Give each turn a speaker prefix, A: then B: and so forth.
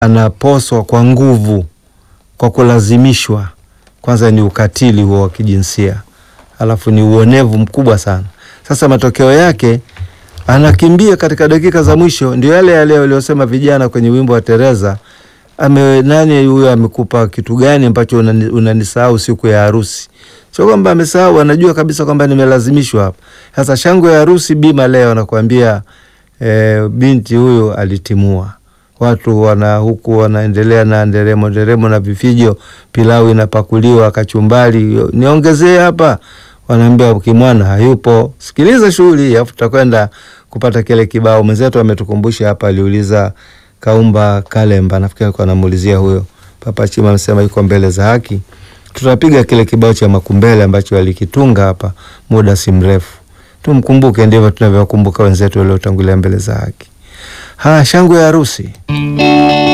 A: anaposwa kwa nguvu, kwa kulazimishwa, kwanza ni ukatili huo wa kijinsia, alafu ni uonevu mkubwa sana. Sasa matokeo yake anakimbia katika dakika za mwisho, ndio yale yale waliosema vijana kwenye wimbo wa Tereza, ame nani huyo amekupa kitu gani ambacho unani- unanisahau siku ya harusi? Sio kwamba amesahau, anajua kabisa kwamba nimelazimishwa hapa. Sasa shangwe ya harusi bima leo nakwambia, e, binti huyo alitimua watu wana huku wanaendelea na nderemo nderemo na vifijo, pilau inapakuliwa, kachumbari, niongezee hapa, wanaambia kimwana hayupo. Sikiliza shughuli hii, afu tutakwenda kupata kile kibao. Mwenzetu ametukumbusha hapa, aliuliza Kaumba Kalemba, nafikiri alikuwa anamuulizia huyo Papa Chima, amesema yuko mbele za haki. Tutapiga kile kibao cha Makumbele ambacho alikitunga hapa muda si mrefu. Tumkumbuke, ndivyo tunavyowakumbuka wenzetu waliotangulia mbele za haki. Ha, shangwe ya harusi.